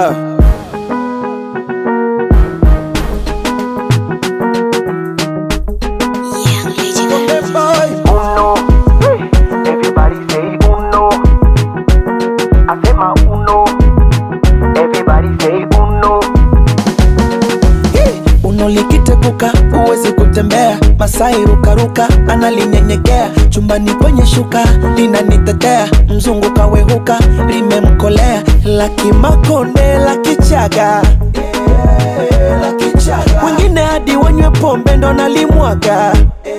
Ah. Yeah, Lady Hey, boy. Uno, everybody say uno. I say my uno, everybody say uno. Hey, Uno likiteguka huwezi kutembea, Masai rukaruka analinyenyekea, chumbani kwenye shuka linanitetea, mzungu kawehuka limemkolea, la kimakonde la kichaga wengine hadi wanywe pombe ndo nalimwaga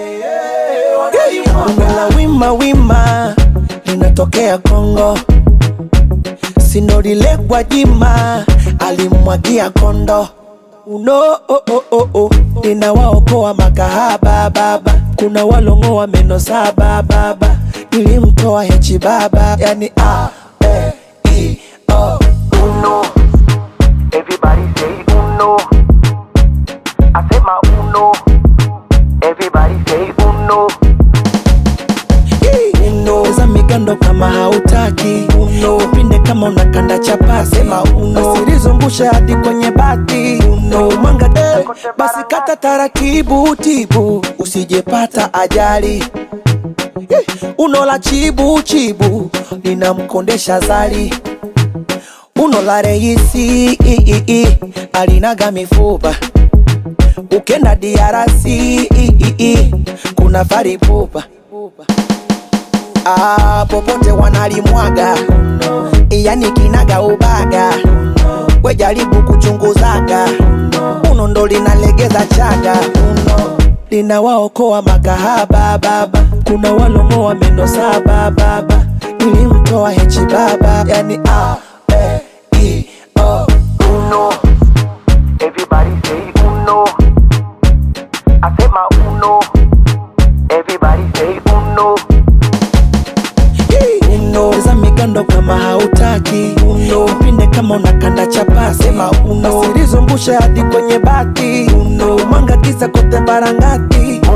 Bongo la wima wima linatokea Kongo, sinorile Gwajima alimwagia kondo uno oh, oh, oh, oh. linawaokoa makahaba baba, kuna walong'oa meno saba baba, nilimtoa hechi baba, yani a e i o Uno, everybody say uno. I say my uno, everybody say uno. uno za migando kama hautaki uno pinde kama unakanda chapasi sema uno asilizungushe hadi kwenye bati uno mwanga eh, basi kata taratibu tibu usijepata ajali Eh, uno la chibu chibu linamkondesha zali uno la reisi i, i, i, alinaga mifupa ukenda diarasi i, i, i, kuna faripupa ah, popote wanalimwaga yani kinaga ubaga we jaribu kuchunguzaga uno ndo linalegeza chaga uno linawaokoa makahaba baba kuna walong'oa meno saba baba nilimtoa hechi baba yani a e i o Uno, everybody say uno. I say my uno, everybody say uno. uno za migando kama hautaki uno pinde kama unakanda chapasi sema uno asilizumbushe hadi kwenye bati uno mwanga kisa kote barangati